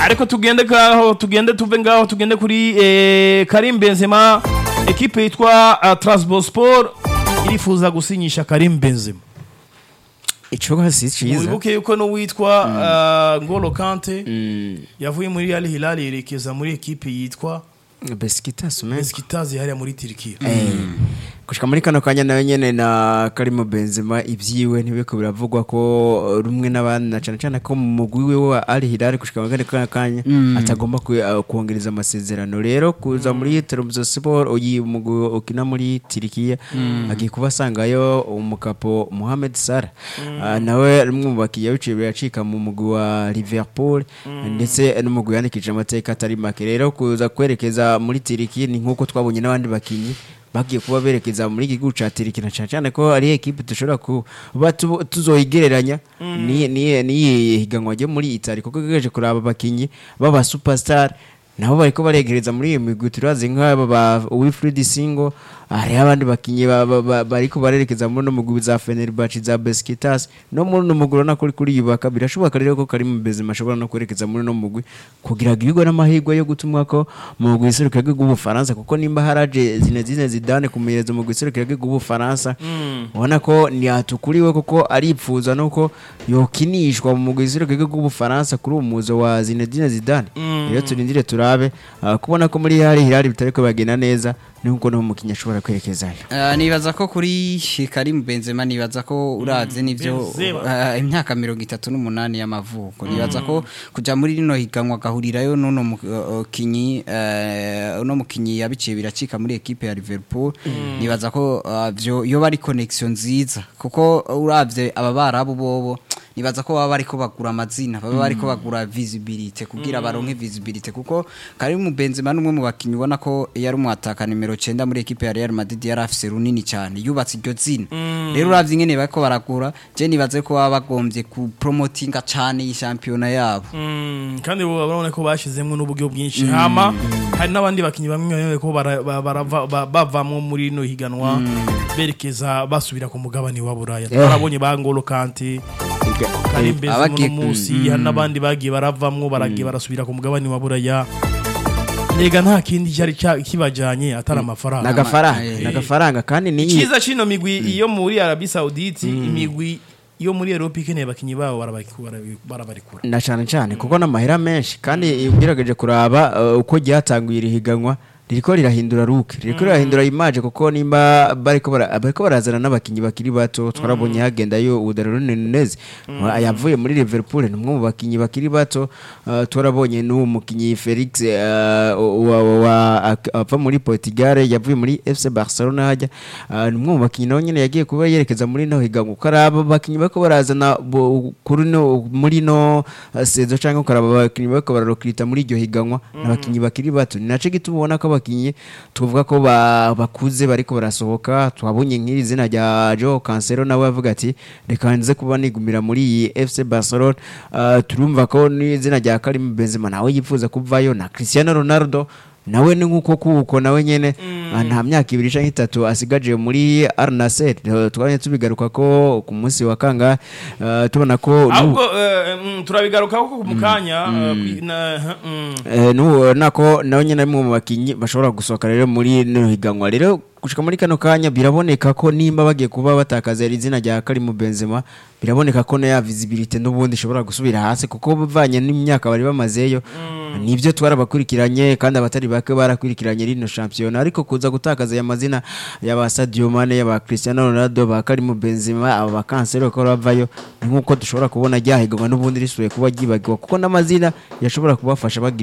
ariko tugende ngaho tugende tuve ngaho tugende kuri eh, Karim Benzema ekipe yitwa uh, Trabzonspor irifuza gusinyisha Karim Benzema ico si ciza wibuke yuko n'uwitwa uh, Ngolo Kante yavuye muri Al Hilal yerekeza muri ekipe yitwa Besiktas me Besiktas hariya muri Turkiya gushika muri kano kanya nawe nyene na Karimo Benzema ivyiwe ntibiko biravugwa ko rumwe n'abandi na cane cane ko mu mugwi wiwe wa Al Hilal gushika muri kano kanya atagomba ku- uh, kuongereza amasezerano rero kuza muri Trabzonspor uyi mugwi ukina muri Turkiya agiye kuba asangayo umukapo Mohamed Salah Ah, nawe rumwe mu bakiya biciye biracika mu mugwi wa Liverpool ndetse n'umugwi yandikije amateka atari make rero kuza kwerekeza muri Turkiya ni nkuko twabonye n'abandi bakinyi bagiye kuba berekeza muri iki gihugu ca Turkiya na cane cane ko ari ekipe dushobora kuba tu- tuzoyigereranya ni ni ni higanwa ryo muri Italy kuko gejeje kuraba abakinyi baba superstar nabo bariko baregereza muri iyo migwi turazi nk'aba ba Wilfried Singo hari abandi bakinyi ba- ba- ba- bariko barerekeza muri no mugwi za Fenerbahce za Besiktas no muri no mugwi urabona ko uri kuriyubaka birashoboka rero ko Karim Benzema ashobora no kwerekeza muri no mugwi kugira agirwe n'amahirwe yo gutumwa ko mu mugwi iserukira gihugu w'Ubufaransa kuko nimba haraje Zinedine Zidane kumenyereza umugwi iserukira gihugu w'Ubufaransa ubona ko ntiyatukuriwe kuko aripfuza nuko yokinishwa mu mugwi iserukira gihugu w'Ubufaransa kuri uwo muzo wa Zinedine Zidane rero turindire turabe ah, kubona ko muri hari hirari bitariko bagenda neza nuko no mukinya ashobora kwerekezayo Ah, nibaza ko kuri Karim Benzema nibaza ko uravye nivyo Benzema. ah, imyaka mirongo itatu n'umunani y'amavuko nibaza ko kuja muri rino higanwa agahurirayo n'uno mukinyi eh, uno mukinyi yabiciye biracika muri ekipe ya Liverpool nibaza ko ah, vyo yoba ari connection nziza kuko uravye aba barabu bobo nibaza ko baba bariko bagura amazina baba bariko bagura visibility kugira baronke visibility kuko Karim Benzema numwe mu bakinyi ubona ko yari umwataka nimero 9 muri ekipe ya Real Madrid yari afise runini cyane yubatse iryo zina rero uravye ingene bariko baragura je nibaze ko baba bagombye ku promotinga cyane iyi shampiyona yabo Mm, kandi bo barabona ko bashizemwo n'uburyo bwinshi hama hari n'abandi bakinyi bamwe bamwe ko bara- ba- barava- ba- bavamwo muri no higanwa berekeza basubira ku mugabane wa Buraya twarabonye ba Ngolo Kante Karim Benzema abagiye- no musi hari n'abandi bagiye baravamwo baragiye barasubira ku mugabane wa Buraya Nega nta kindi cyari cya- kibajanye atari amafaranga nagafaranga eh. nagafaranga kandi ni Ikiza cino migwi iyo muri Arabie Saoudite imigwi yo muri Europe ikeneye abakinyi babo barabaki- barabi- barabarikura na cyane cyane kuko n'amahera menshi kandi ugerageje kuraba uh, uko ryatanguye iri higanwa ririko rirahindura ruke ririko rirahindura image kuko nimba bariko bara- bariko barazana n'abakinyi bakiri bato twarabonye hagendayo Udarone Nunez yavuye muri Liverpool ni umwe mu bakinyi bakiri bato uh, twarabonye n'uwo mukinyi Felix uh, wa, wa, wa, ak- ava muri Portugal yavuye muri FC Barcelona hajya uh, ni umwe mu bakinyi nawe nyene yagiye kuba yerekeza muri no higanwa uko araba abakinyi bariko barazana bo- kuri no muri no uh, sezo canke ukaraba abakinyi bariko bararokirita muri iryo higanwa n'abakinyi bakiri bato ni naco gituma ubona ko abakinyi tuvuga ko ba- bakuze bariko barasohoka twabonye nk'iri zina rya Joao Cancelo nawe avuga ati reka nze kuba nigumira muri iyi FC Barcelona uh, turumva ko n'izina rya Karim Benzema nawe yifuza kuvayo na Cristiano Ronaldo nawe ni nkuko kuko nawe nyene ah, nta myaka ibiri canke itatu asigaje muri Al Nassr Eh, twanye tubigaruka ko ku munsi wa kanga eh, tubona ko n'ubu- ahubwo eh, mm, turabigarukaho ko mu kanya eh, kwi- na- mm. Eh, nubona ko nawe nyine ari mu bakinyi bashobora gusohoka rero muri no higanwa rero gushika muri kano kanya biraboneka ko nimba bagiye kuba batakaza iri zina rya Karim Benzema biraboneka ko na ya visibility n'ubundi ishobora gusubira hasi kuko bivanye n'imyaka bari bamazeyo nibyo twarabakurikiranye kandi abatari bake barakurikiranye rino shampiyona ariko kuza gutakaza aya mazina y'aba Sadio Mane y'aba Cristiano Ronaldo ba Karim Benzema aba bakansero ko bavayo ni nkuko dushobora kubona ryahiganwa n'ubundi risubiye kuba ryibagirwa kuko n'amazina yashobora kubafasha bagira